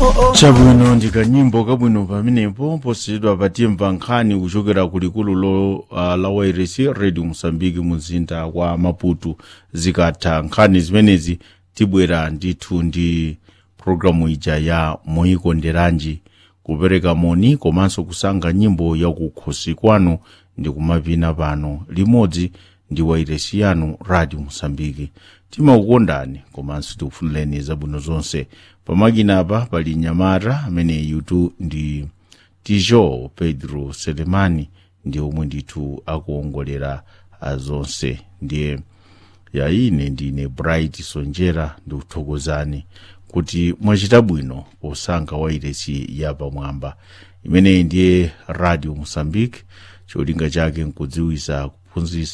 chabwino ndikanyimbo kabwino pamenepo posiyidwa patimva nkhani kuchokera ku likulu lo uh, la wairesi radio mosambiki muzinda wa maputo zikatha nkhani zimenezi tibwera ndithu ndi programu ija ya moyikonderanji kupereka moni komanso kusankha nyimbo yakukhosi kwanu ndi kumapina pano limodzi ndi wairesi yanu radio mosambiki timakukondani komanso tikufunireni zabwino zonse pamakina apa pali nyamata amene yutu ndi tijo pedro selemani ndi omwe ndithu akuongolera zonse ndiye yaine ndine bright sonjera ndikuthokozani kuti mwachita bwino posankha wairesi yapamwamba imeneyi ndiye radio mosambike cholinga chake nkudziwisa kuphunzitsa